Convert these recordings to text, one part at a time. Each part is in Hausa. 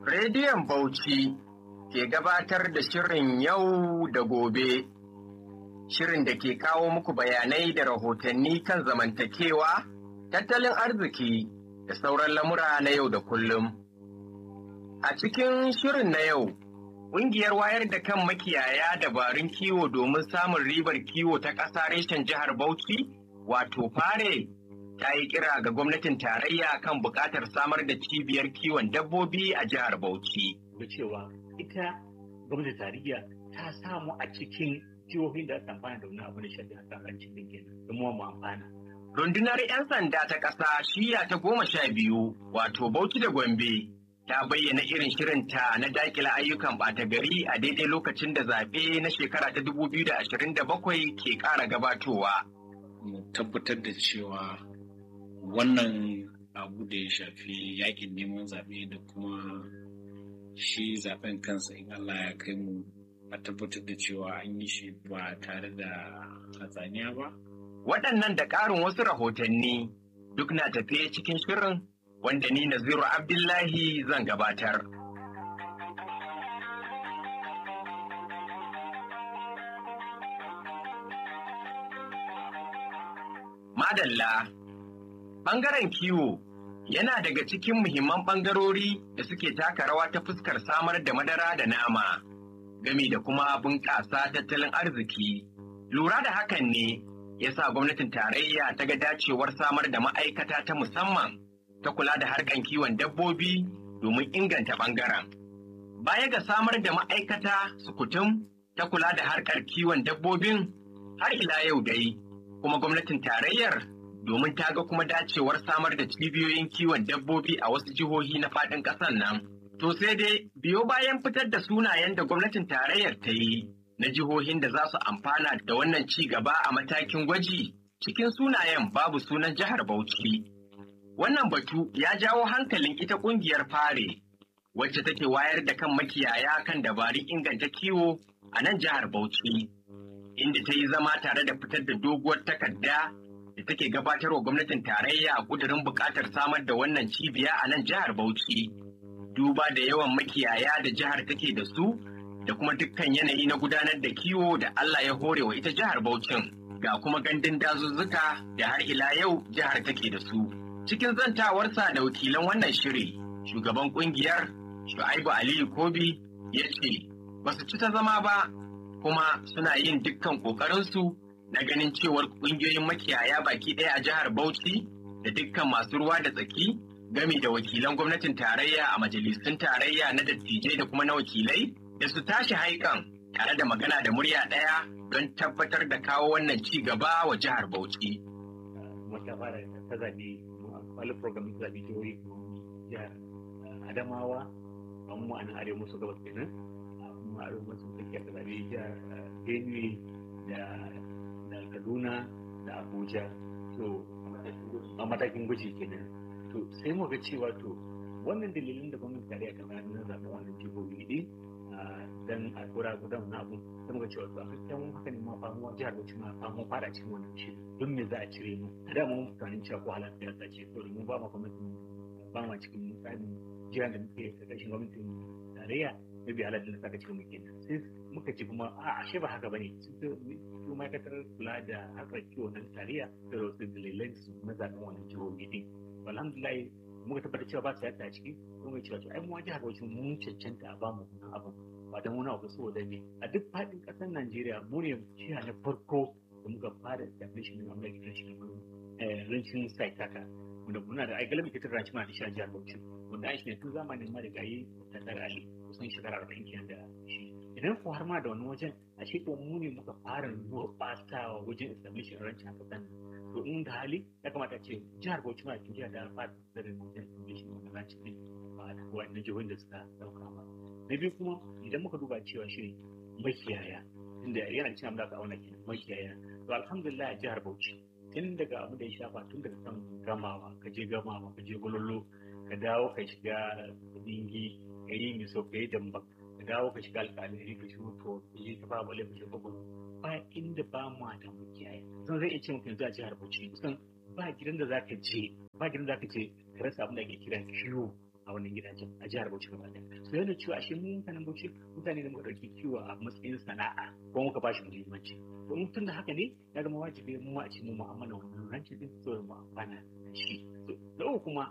Rediyon Bauchi ke gabatar da shirin yau da gobe. Shirin da ke kawo muku bayanai da rahotanni kan zamantakewa, tattalin arziki da sauran lamura na yau da kullum. A cikin shirin na yau, ƙungiyar wayar da kan makiyaya dabarun kiwo domin samun ribar kiwo ta ƙasa reshen jihar Bauchi, wato fare ta yi kira ga gwamnatin tarayya kan buƙatar samar da cibiyar kiwon dabbobi a jihar Bauchi. Da cewa ita gwamnatin tarayya ta samu a cikin jihohin da aka amfana da wani abu da shafi a karancin din kenan da mu amfana. Rundunar 'yan sanda ta ƙasa shiya ta goma sha biyu wato Bauchi da Gombe ta bayyana irin shirinta na dakila ayyukan ɓata gari a daidai lokacin da zaɓe na shekara ta 2027 ke ƙara gabatowa. Mu tabbatar da cewa wannan abu da ya shafi yakin neman zaɓe da kuma shi zaɓen kansa in Allah ya kai mu a tabbatar da cewa an yi shi ba tare da hatsaniya ba. Waɗannan da ƙarin wasu rahotanni duk na tafiye cikin shirin wanda ni Naziru Abdullahi zan gabatar. Madalla, ɓangaren kiwo yana daga cikin muhimman ɓangarori da suke taka rawa ta fuskar samar da madara da nama, gami da kuma bunƙasa tattalin arziki. Lura da hakan ne ya sa gwamnatin tarayya ta ga dacewar samar da ma'aikata ta musamman ta kula da harkan kiwon dabbobi domin inganta ɓangaren. Baya ga samar da ma'aikata sukutum ta kula da harkar kiwon dabbobin har ila yau dai kuma gwamnatin tarayyar domin ta ga kuma dacewar samar da cibiyoyin kiwon dabbobi a wasu jihohi na faɗin ƙasar nan. To sai dai biyo bayan fitar da sunayen da gwamnatin tarayyar ta yi na jihohin da za su amfana da wannan ci gaba a matakin gwaji cikin sunayen babu sunan jihar Bauchi. Wannan batu ya jawo hankalin ita ƙungiyar fare wacce take wayar da kan makiyaya kan dabarun inganta kiwo a nan jihar Bauchi. Inda ta yi zama tare da fitar da doguwar takarda da take gabatarwa gwamnatin tarayya a kudurin buƙatar samar da wannan cibiya a nan jihar Bauchi. Duba da yawan makiyaya da jihar take da su da kuma dukkan yanayi na gudanar da kiwo da Allah ya hore wa ita jihar Bauchin ga kuma gandun dazuzzuka da har ila yau jihar take da su. Cikin zantawarsa da wakilan wannan shiri, shugaban kungiyar Shu'aibu Aliyu Kobi ya ce, ba su ci ta zama ba kuma suna yin dukkan ƙoƙarinsu na ganin cewar ƙungiyoyin makiyaya baki ɗaya a jihar Bauchi da dukkan masu ruwa da tsaki gami da wakilan gwamnatin tarayya a majalisun tarayya na dattijai da kuma na wakilai da su tashi haikan tare da magana da murya ɗaya don tabbatar da kawo wannan ci gaba wa jihar Bauchi. Wata fara ta zaɓe wani program ta zaɓe jihohi jihar Adamawa a mu a nan arewa maso gabas kenan mu arewa maso tsakiyar ta zaɓe jihar Benue da Kaduna da Abuja to a matakin gwaji kenan to sai mu ga cewa to wannan dalilin da gwamnati tarayya ta bayar na zaɓen wannan jihohi ɗin dan a kura gudan na abu sai muka cewa to a gaskiya haka ne ma famuwa jihar Bauchi ma famu fara cikin wannan shi don me za a cire mu a da mun tunanin cewa ko halar siyasa ce to mu ba ma gwamnatin ba ma cikin tsarin jihar da muke karkashin gwamnatin tarayya na biya halar da saka cikin muke sai muka ci kuma a ashe ba haka bane su ma'aikatar kula da harkar kiwo na tarayya da wasu dalilai su na zaɓen wannan jihohi din alhamdulillah muka tabbatar cewa ba su yadda a ciki kuma cewa to ai mu jihar Bauchi mun cancanta a bamu wannan abu ba dan wani abu saboda me a duk faɗin ƙasar Najeriya mu ne jiha na farko da muka fara establishment na American National Ranchin Site haka wanda muna da ai galibi kitar ranci muna da shi a jihar Bauchi wanda an shi ne tun zamanin marigayi da tsara Ali kusan shekara arba'in kenan da shi idan ko har ma da wani wajen a shi ko mu ne muka fara gurɓatawa wajen establishment rancin a ƙasar to in da hali ya kamata ce jihar Bauchi ma cikin jihar da alfahar da rinjin foundation wanda za ci ne ba da wa'annan jihohin da suka dauka ba na biyu kuma idan muka duba cewa shi makiyaya inda yana cin amma da auna kenan makiyaya to alhamdulillah a jihar Bauchi tun daga abu da ya shafa tun daga kan gamawa ka je gamawa ka je gololo ka dawo ka shiga dingi ka yi miso ka yi damba ka dawo ka shiga alƙalari ka shigo to ka je ka ba bale ka shiga gwamnati ba inda ba mu da makiyaya zan zai iya ce mutum zuwa jihar Bauchi kusan ba gidan da zaka je ba gidan da zaka je ka rasa abin da ake kira kiwo a wannan gidajen a jihar Bauchi gaba ɗaya so yana cewa ashe mu mutanen Bauchi mutane da muka ɗauki kiwo a matsayin sana'a ko muka ba shi muhimmanci to in tun da haka ne ya zama wajibi mu a ce mu mu'amala wannan rancin din so mu amfana da shi da uku kuma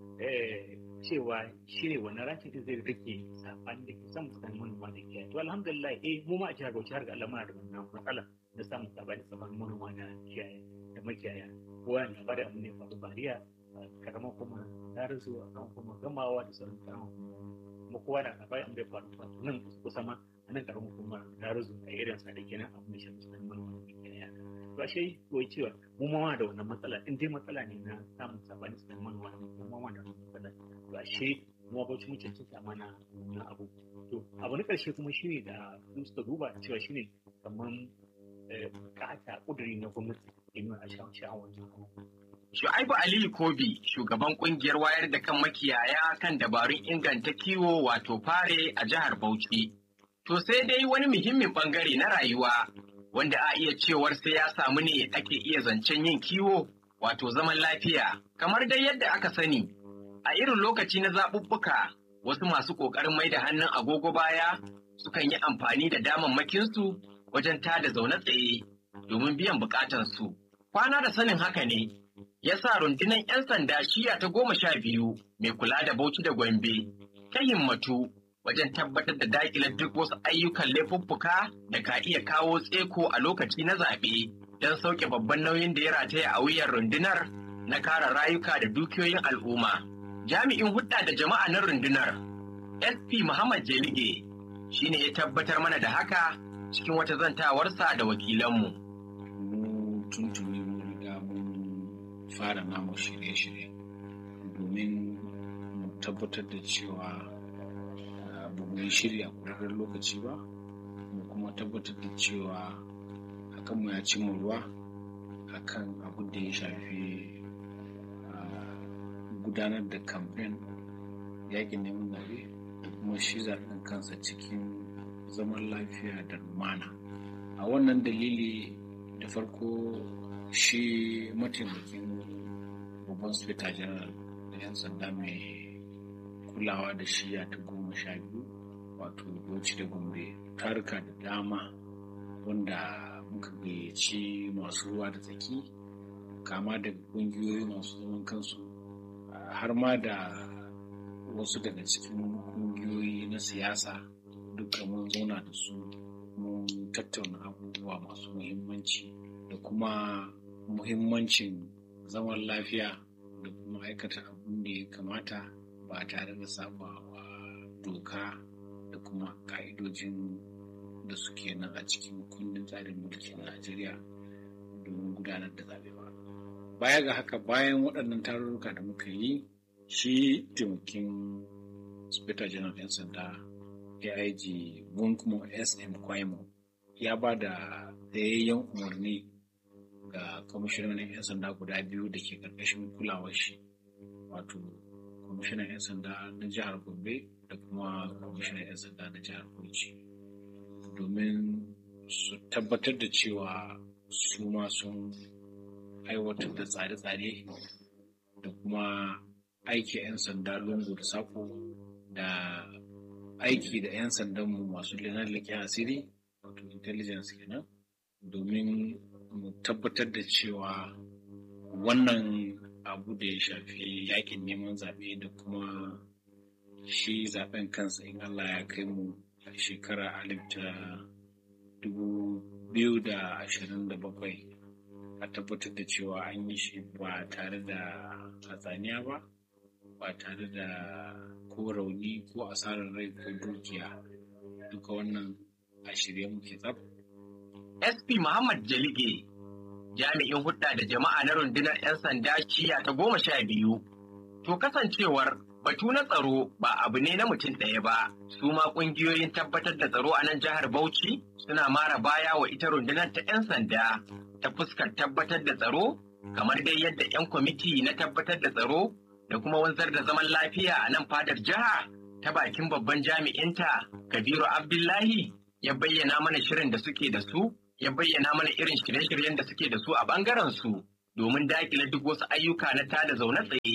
cewa shi ne wannan rancin din zai rike sabani da ke samun tsakanin manoma da kiyaye to alhamdulillah eh mu ma a jihar Bauchi har ga Allah muna da wannan matsala na samun sabani tsakanin manoma da kiyaye da makiyaya kowa na bada abu ne faru bariya karamar kuma ta rasu a kan kuma gamawa da sauran karamar kuma kowa na na bayan da ya faru faru nan kusa ma a nan karamar kuma ta rasu a irin sa da kenan abu ne shafi tsakanin manoma da makiyaya to ashe koyi cewa mu ma da wannan matsala in dai matsala ne na samun sabani tsakanin manoma da makiyaya mu ma da wannan matsala to ashe mu ba mu cancanta mana wannan abu to abu na karshe kuma shine da su suka duba cewa shine kamar kata kuduri na gwamnati domin a sha'awar Shu'aibu Aliyu Kobi, shugaban kungiyar wayar da kan makiyaya kan dabarun inganta kiwo wato fare a jihar Bauchi. To sai dai wani muhimmin bangare na rayuwa wanda a iya cewar sai ya samu ne ake iya zancen yin kiwo wato zaman lafiya. Kamar dai yadda aka sani, a irin lokaci na zaɓuɓɓuka wasu masu ƙoƙarin mai da hannun agogo baya sukan yi amfani da damammakinsu wajen tada zaune tsaye domin biyan bukatansu. Kwana da sanin haka ne, ya sa rundunar 'yan sanda shiya ta goma sha biyu mai kula da Bauchi da Gombe ta himmatu wajen tabbatar da daƙilar duk wasu ayyukan laifuffuka da ka iya kawo tseko a lokaci na zaɓe don sauke babban nauyin da ya rataya a wuyan rundunar na kare rayuka da dukiyoyin al'umma. Jami'in hudda da jama'a na rundunar SP Muhammad Jelige shine ya tabbatar mana da haka cikin wata zantawarsa da wakilanmu. Mu tuntuni mun riga mun fara namu shirye-shirye domin mu tabbatar da cewa ba mu yi shirya ƙwararren lokaci ba mu kuma tabbatar da cewa hakan mu ya cimma ruwa akan abin da ya shafi gudanar da kamfen yakin neman zaɓe da kuma shi zaɓen kansa cikin zaman lafiya da lumana a wannan dalili da farko shi mataimakin babban spita general da 'yan sanda mai kulawa da shiya ta goma sha biyu wato bauchi da gombe taruka da dama wanda muka gayyaci masu ruwa da tsaki kama daga ƙungiyoyi masu zaman kansu har ma da wasu daga cikin ƙungiyoyi na siyasa duka mun zauna da su mun tattauna abubuwa masu muhimmanci da kuma muhimmancin zaman lafiya da kuma aikata abin da ya kamata ba tare da saba wa doka da kuma ka'idojin da suke nan a cikin kundin tsarin mulkin najeriya domin gudanar da zaɓe ba baya ga haka bayan waɗannan tarurruka da muka yi shi taimakin speta general 'yan sanda aig kuma sm kwaimo ya ba da tsayayyen umarni ga kwamishinan 'yan sanda guda biyu da ke ƙarƙashin kulawar shi wato kwamishinan 'yan sanda na jihar gombe da kuma kwamishinan 'yan sanda na jihar bauchi domin su tabbatar da cewa su ma sun aiwatar da tsare-tsare da kuma aiki 'yan sanda lungu da sako da aiki da 'yan sandanmu masu leƙen asiri wato intelligence kenan domin mu tabbatar da cewa wannan abu da ya shafi yakin neman zaɓe da kuma shi zaɓen kansa in Allah ya kai mu a shekara alif ta dubu biyu da ashirin da bakwai a tabbatar da cewa an yi shi ba tare da hatsaniya ba ba tare da ko rauni ko asarar rai ko dukiya duka wannan a shirye muke tsaf. SP Muhammad Jalige jami'in hudda da jama'a na rundunar 'yan sanda shiya ta goma sha biyu. To kasancewar batu na tsaro ba abu ne na mutum ɗaya ba, su ma ƙungiyoyin tabbatar da tsaro a nan jihar Bauchi suna mara baya wa ita rundunar ta 'yan sanda ta fuskar tabbatar da tsaro, kamar dai yadda 'yan kwamiti na tabbatar da tsaro da kuma wanzar da zaman lafiya a nan fadar jiha ta bakin babban jami'inta Kabiru Abdullahi ya bayyana mana shirin da suke da su, ya bayyana mana irin shirye-shiryen da suke da su a bangaren su domin dakile duk wasu ayyuka na tada zaune tsaye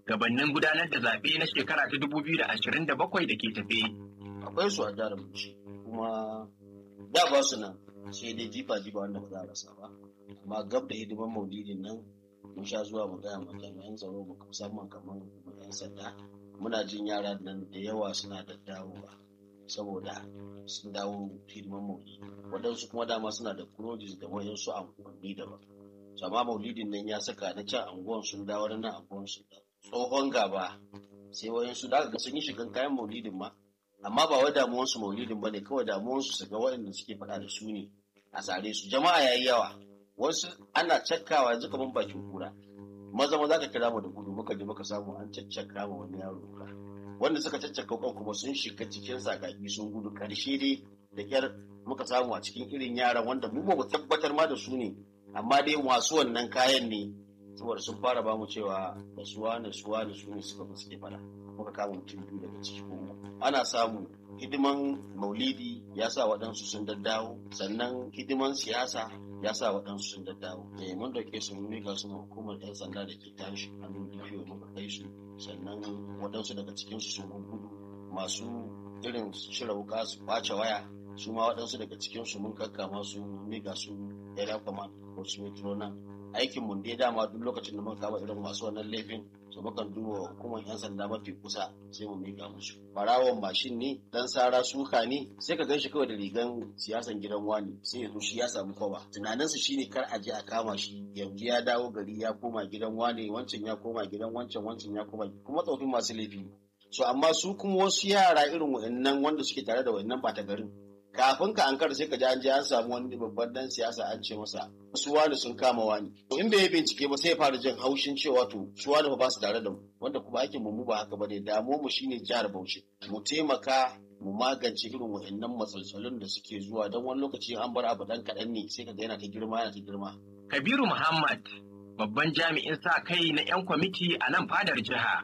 gabanin gudanar da zaɓe na shekara ta 2027 da ke tafe. Akwai su a jihar Bauchi kuma da ba su nan sai dai jifa jifa wanda ba za a rasa ba amma gab da hidiman maulidin nan mun sha zuwa mu gaya ma jami'an tsaro musamman kamar yan sanda muna jin yara nan da yawa suna da dawowa saboda sun dawo hidiman maulidi waɗansu kuma dama suna da kurojis da wayansu anguwanni daban amma maulidin nan ya saka na can anguwan sun dawo na nan anguwan sun dawo tsohon gaba sai wayansu da ga sun yi shigan kayan maulidin ma amma ba wai damuwansu maulidin ba ne kawai damuwansu su ga waɗanda suke faɗa da su ne a sare su jama'a yayi yawa wasu ana cakkawa yanzu kamar bakin kura maza maza ka kira mu da gudu muka je muka samu an caccaka ma wani yaro ka wanda suka caccaka kan kuma sun shiga cikin sakaki sun gudu karshe dai da kyar muka samu a cikin irin yaran wanda mu ba mu tabbatar ma da su ne amma dai masu wannan kayan ne saboda sun fara ba mu cewa da suwa da suwa da su ne suka fi suke fada muka kama mutum biyu daga ciki kuma ana samu hidiman maulidi ya sa waɗansu sun daddawo sannan hidiman siyasa ya sa waɗansu sun daddawo eh mun dauke su mun mika su hukumar yan sanda da ke tashi hannun DPO muka kai su sannan waɗansu daga cikin su sun gudu masu irin cire wuka su kwace waya su ma waɗansu daga cikin su mun kakkama su mika su area command ko su metro nan aikin mun dai dama duk lokacin da muka kama irin masu wannan laifin su mukan duba hukumar yan sanda mafi kusa sai mu mika musu barawon mashin ne dan sara suka ne sai ka ganshi kawai da rigan siyasan gidan wani sai ya zo shi ya samu kwaba tunaninsu shine kar a je a kama shi yanzu ya dawo gari ya koma gidan wani wancan ya koma gidan wancan wancan ya koma kuma tsofin masu laifi so amma su kuma wasu yara irin wa'annan wanda suke tare da wa'annan bata garin kafin ka ankara sai ka ji an je an samu wani babban dan siyasa an ce masa su wani sun kama wani to in bai yi bincike ba sai ya fara jin haushin cewa to su wani ba su tare da mu wanda kuma aikin mu ba haka bane damuwar mu shine jihar Bauchi mu taimaka mu magance irin wa'annan matsalolin da suke zuwa don wani lokaci an bar abu dan kaɗan ne sai ka ga yana ta girma yana ta girma Kabiru Muhammad babban jami'in sa kai na 'yan kwamiti a nan fadar jiha.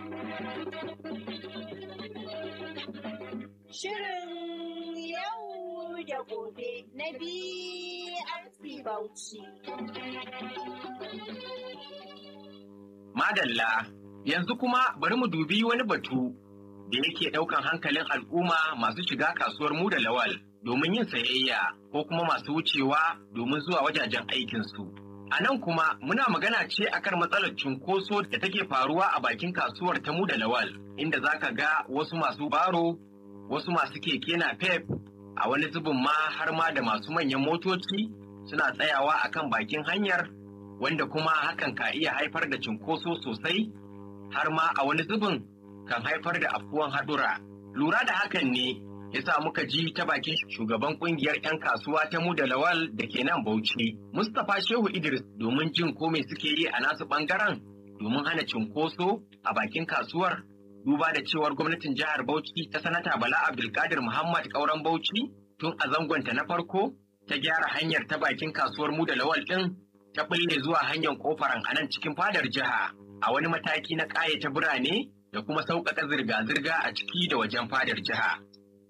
Shirin yau da gobe na BRC Bauchi. Madalla, yanzu kuma bari mu dubi wani batu da yake ɗaukan hankalin al'umma masu shiga kasuwar mu da lawal domin yin sayayya ko kuma masu wucewa domin zuwa wajajen aikinsu. A nan kuma muna magana ce akan matsalar cunkoso da take faruwa a bakin kasuwar ta mu da lawal, inda za ka ga wasu masu baro, wasu masu keke na pep, a wani zubin ma har ma da masu manyan motoci suna tsayawa akan bakin hanyar wanda kuma hakan ka iya haifar da cinkoso sosai har ma a wani zubin kan haifar da afkuwan haɗura. Lura da hakan ne ya sa muka ji ta bakin shugaban kungiyar 'yan kasuwa ta mu da lawal da ke nan Bauchi, Mustapha Shehu Idris domin jin ko me suke yi a nasu bangaren domin hana cinkoso a bakin kasuwar duba da cewar gwamnatin jihar Bauchi ta sanata Bala Abdulkadir Muhammad Kauran Bauchi tun a zangonta na farko ta gyara hanyar ta bakin kasuwar mu da lawal ɗin ta bulle zuwa hanyar kofaran a nan cikin fadar jiha a wani mataki na ƙayata birane da kuma sauƙaƙa zirga-zirga a ciki da wajen fadar jiha.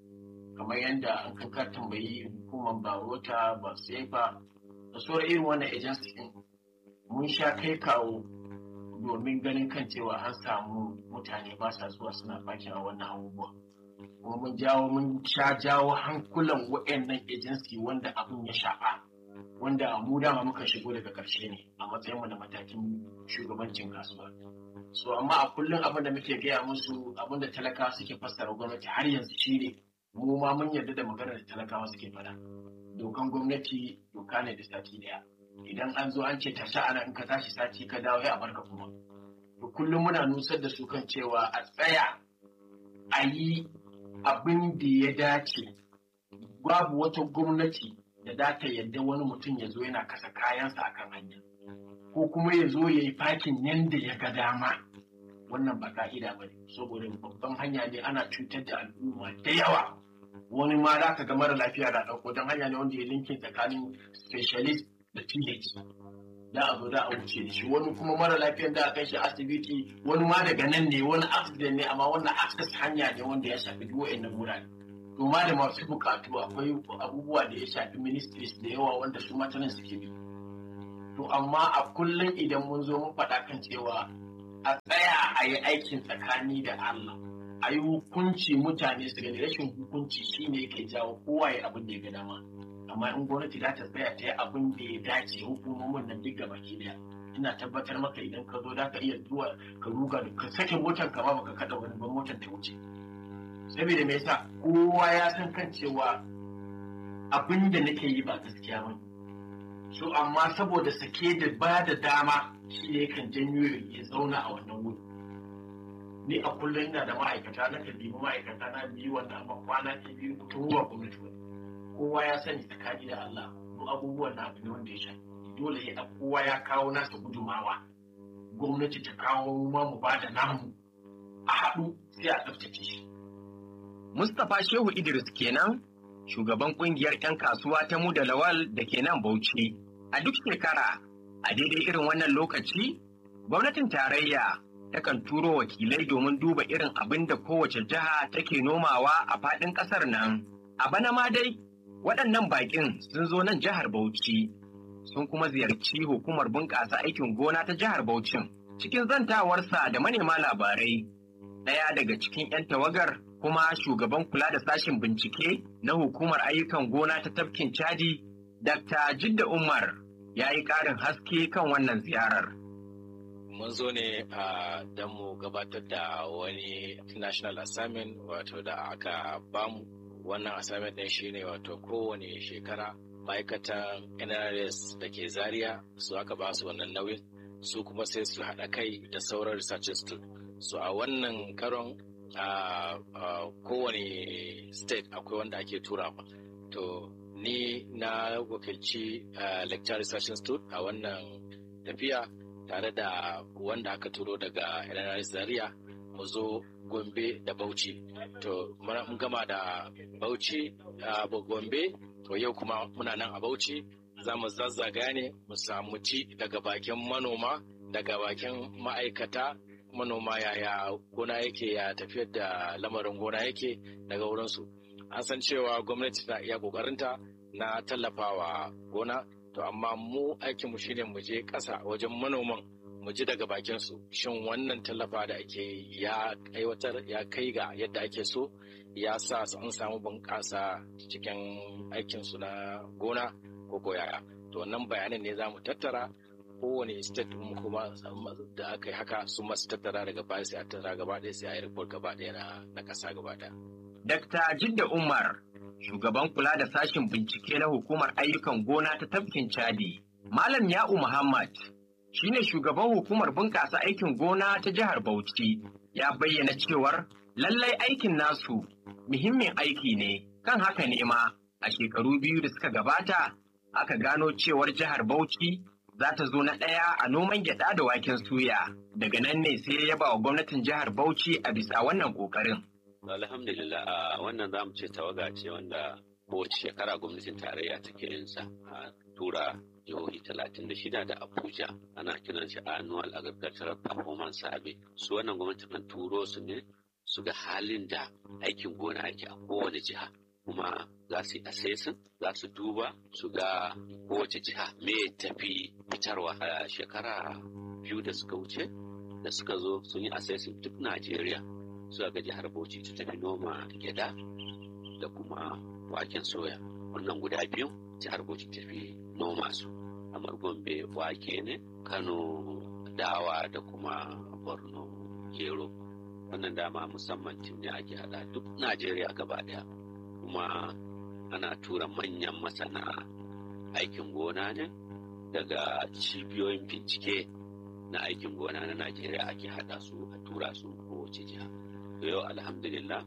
kamar yadda an kanka tambayi hukumar barota ba sefa da sauran irin wannan agency din mun sha kai kawo domin ganin kan cewa an samu mutane ba sa zuwa suna fakin a wannan abubuwa kuma mun jawo mun sha jawo hankulan wa'annan agency wanda abin ya shafa wanda mu dama muka shigo daga ƙarshe ne a matsayinmu da matakin shugabancin kasuwa so amma a kullum abin da muke gaya musu abin da talakawa suke fassara gwamnati har yanzu shi ne mu ma mun yarda da maganar da talakawa suke faɗa dokan gwamnati doka ne da sati daya idan an zo an ce tashi ana in ka tashi sati ka dawo ya barka kuma to kullum muna nusar da su kan cewa a tsaya a yi abin da ya dace babu wata gwamnati da za ta yadda wani mutum ya zo yana kasa kayansa akan hanya ko kuma ya zo ya yi fakin yanda ya ga dama wannan ba ka'ida ba ne saboda babban hanya ne ana cutar da al'umma da yawa wani ma za ka ga mara lafiya da ɗauko don hanya ne wanda ya linkin tsakanin specialist da teenage da a zo da a wuce da shi wani kuma mara lafiyan da a kai shi asibiti wani ma daga nan ne wani accident ne amma wannan access hanya ne wanda ya shafi duk wa'annan wurare to ma da masu bukatu akwai abubuwa da ya shafi ministries da yawa wanda su matanan suke bi to amma a kullum idan mun zo mun faɗa kan cewa a tsaya a yi aikin tsakani da Allah a yi hukunci mutane su gani rashin hukunci shine yake jawo kowa ya abin da ya ga dama amma in gwamnati za ta tsaya ta yi abin da ya dace hukumomin nan duk gaba ki daya ina tabbatar maka idan ka zo za ka iya zuwa ka ruga da ka sake motar ka ba baka kada wani ban motar ta wuce saboda me yasa kowa ya san kan cewa abin da nake yi ba gaskiya ba so amma saboda sake da ba da dama shi ne kan janyo ya zauna a wannan wuri ni a kullum ina da ma'aikata na kan nemi ma'aikata na biyu wanda amma kwana ta biyu tun ruwa gwamnati ba kowa ya sani tsakani da Allah duk abubuwan na abu ne wanda ya shafi dole ya kowa ya kawo nasa gudumawa gwamnati ta kawo ma mu ba da namu a haɗu sai a tsaftace shi Mustapha Shehu Idris kenan shugaban kungiyar 'yan kasuwa ta mu da lawal da ke nan Bauchi. A duk shekara, a daidai irin wannan lokaci, gwamnatin tarayya takan turo wakilai domin duba irin abin da kowace jiha take nomawa a faɗin ƙasar nan. A bana ma dai, waɗannan baƙin sun zo nan jihar Bauchi, sun kuma ziyarci hukumar bunƙasa aikin gona ta jihar Bauchin. Cikin zantawarsa da manema labarai, ɗaya daga cikin 'yan tawagar kuma shugaban kula da sashen bincike na hukumar ayyukan gona ta tafkin Chadi, Dr. Jidda Umar ya yi ƙarin haske kan wannan ziyarar. Mun zo ne a don mu gabatar da wani national assignment wato da aka bamu wannan assignment ɗin shine wato kowane shekara ma'aikatan NRS da ke Zaria su aka ba su wannan nauyin su kuma sai su haɗa kai da sauran research institute. So a wannan karon a kowane state akwai wanda ake tura ba to ni na wakilci lecture research institute a wannan tafiya tare da wanda aka turo daga NRI Zaria mu zo Gombe da Bauchi to mun gama da Bauchi a Gombe to yau kuma muna nan a Bauchi za mu zazzaga ne mu samu ci daga bakin manoma daga bakin ma'aikata manoma yaya gona yake ya tafiyar da lamarin gona yake daga wurinsu an san cewa gwamnati na iya kokarinta na tallafawa gona to amma mu aikinmu shine mu je ƙasa wajen manoman mu ji daga bakin su shin wannan tallafa da ake ya aiwatar ya kai ga yadda ake so ya sa an samu bunƙasa cikin aikinsu na gona ko ko yaya to wannan bayanan ne za mu tattara kowane state mu kuma da aka yi haka su masu tattara daga baya sai a tattara gaba ɗaya sai a yi report gaba ɗaya na na ƙasa gaba ɗaya. Dr. Jidda Umar, shugaban kula da sashen bincike na hukumar ayyukan gona ta tafkin Chadi. Malam Ya'u Muhammad, shine shugaban hukumar bunƙasa aikin gona ta jihar Bauchi, ya bayyana cewar lallai aikin nasu muhimmin aiki ne, kan haka ne ma a shekaru biyu da suka gabata aka gano cewar jihar Bauchi za ta zo na ɗaya a noman gyaɗa da waken suya. Daga nan ne sai ya ba wa gwamnatin jihar Bauchi a bisa wannan ƙoƙarin. Alhamdulillah a wannan zamu ce tawaga ce wanda kowace shekara gwamnatin tarayya take yin sa a tura jihohi talatin da shida da Abuja ana kiran shi annual agricultural performance survey su wannan gwamnati kan turo su ne su ga halin da aikin gona yake a kowane jiha kuma za su yi assessing za su duba su ga kowace jiha me tafi fitarwa a shekara biyu da suka wuce da suka zo sun yi assessing duk Najeriya suka ga jihar Bauchi ta tafi noma gyada da kuma waken soya wannan guda biyu jihar Bauchi tafi noma su kamar Gombe wake ne Kano dawa da kuma Borno gero wannan dama musamman tim ne ake hada duk Najeriya gaba daya kuma ana tura manyan masana aikin gona ne daga cibiyoyin bincike na aikin gona na Najeriya ake hada su a tura su kowace jiha. yau alhamdulillah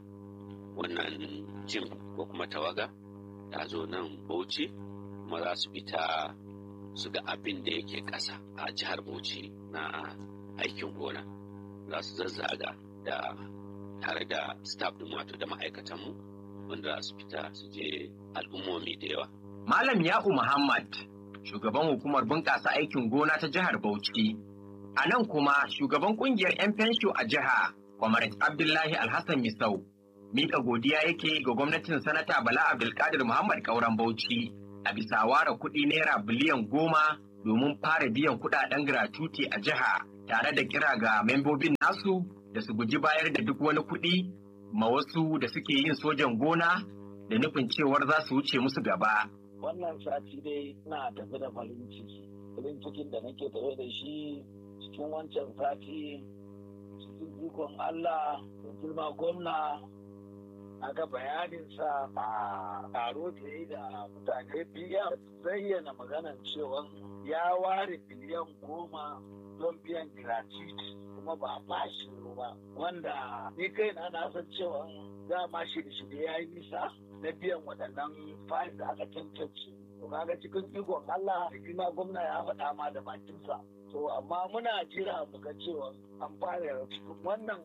wannan jim ko kuma tawaga ta zo nan bauchi kuma za su fita su ga abin da yake ƙasa a jihar bauchi na aikin gona za su zazzaga da tare da staff din wato da ma'aikatanmu wanda za su fita su je al'ummomi da yawa Malam Ya'u Muhammad, shugaban hukumar bunƙasa aikin gona ta jihar Bauchi. A nan kuma shugaban ƙungiyar 'yan fensho a jiha, Kwamarat Abdullahi Alhassan Misau, miƙa godiya yake ga gwamnatin Sanata Bala Abdulkadir Muhammad Kauran Bauchi a bisa ware kuɗi naira biliyan goma domin fara biyan kudaden gratuity a jiha tare da kira ga membobin nasu da su guji bayar da duk wani kuɗi ma wasu da suke yin sojan gona da nufin cewar za su wuce musu gaba. Wannan sati dai na tafi da farin ciki. Farin cikin da nake tafe da shi cikin wancan sati cikin ikon Allah da girma gwamna aka bayaninsa a taro da yi da mutane biyar zayyana maganan cewa ya ware biliyan goma don biyan gratuity kuma ba a bashi ba wanda ni kai na na san cewa dama shirye-shirye ya yi nisa na biyan waɗannan fayil da aka tantance to kaga cikin ikon Allah da girma gwamna ya faɗa ma da bakinsa to amma muna jira mu ga cewa an fara cikin wannan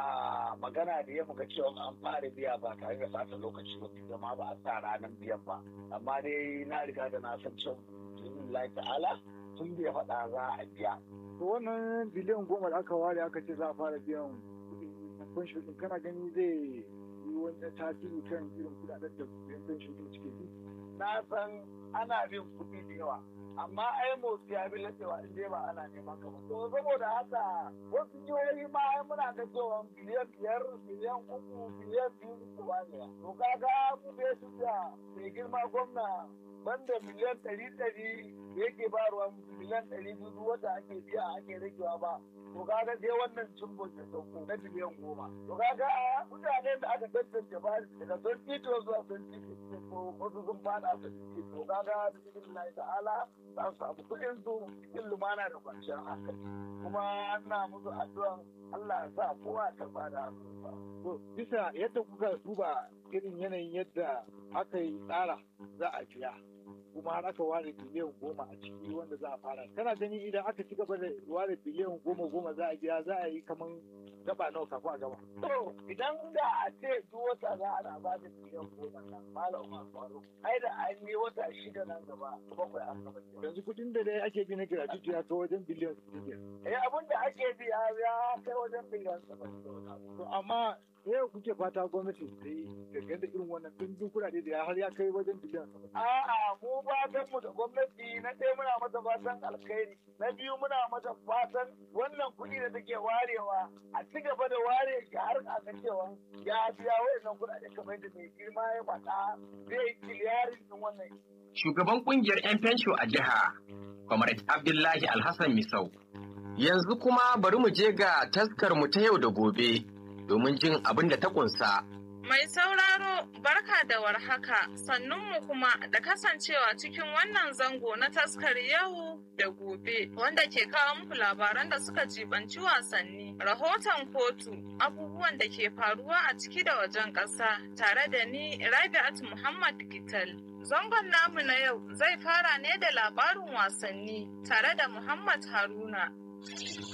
magana da ya muka cewa an fara biya ba tare da sata lokaci ba zama ba a sa ranar biyan ba amma dai na riga da na san cewa Allah ta'ala tun da ya faɗa za a biya to wannan biliyan goma da aka ware aka ce za a fara biyan kuɗin pension din kana gani zai yi wani tasiri kan irin kuɗaɗen da kuɗin pension din suke yi na san ana bin kuɗi da yawa amma ai motsi ya bi lasewa in dai ba ana neman ka ba to saboda haka wasu jihohi ma ai muna ga cewa biliyan biyar biliyan uku biliyan biyu uku ba ne to kaga mu bai su da mai girma gwamna banda miliyan ɗari ɗari yake ba ruwan miliyan ɗari biyu wata ake biya ake ragewa ba to kaga sai wannan cimbo da sauko na biliyan goma to kaga mutane da aka tantance ba daga sun tito zuwa sun tito wasu sun fada su to kaga da cikin Allah ta'ala za su samu kuɗin su cikin lumana da kwanciyar hankali kuma ana musu addu'an Allah ya sa kowa ta bada to bisa yadda kuka duba irin yanayin yadda aka yi tsara za a biya kuma har aka ware biliyan goma a ciki wanda za a fara kana gani idan aka ci gaba da ware biliyan goma goma za a biya za a yi kaman gaba nawa kafin a gaba. To idan da a ce duk wata za a ba da biliyan goma nan malam Umar Faruk ai da an yi wata shida nan gaba bakwai an gaba. Yanzu kuɗin da dai ake bi na gratuity ya kai wajen biliyan biyar. Eh abin da ake bi ya kai wajen biliyan saba'in. To amma yau kuke fata gwamnati ta yi dangane da irin wannan ɗumbin kuɗaɗe da har ya kai wajen biliyan saba'in. A'a mu fatan mu da gwamnati na ɗaya muna mata fatan alkhairi na biyu muna mata fatan wannan kuɗi da take warewa a ci gaba da ware shi har a ga cewa ya biya wayannan kuɗaɗe kamar yadda mai girma ya faɗa zai kiliyarin din wannan. Shugaban ƙungiyar 'yan fensho a jiha, Comrade Abdullahi Alhassan Misau. Yanzu kuma bari mu je ga taskar mu ta yau da gobe domin jin abin da ta kunsa. Mai sauraro barka da warhaka sannunmu kuma da kasancewa cikin wannan zango na taskar yau da gobe wanda ke kawo muku labaran da suka jibanci wasanni, rahoton kotu, abubuwan da ke faruwa a ciki da wajen ƙasa tare da ni Rabi'at Muhammad Gital. Zangon namu na yau zai fara ne da labarin wasanni tare da Muhammad Haruna.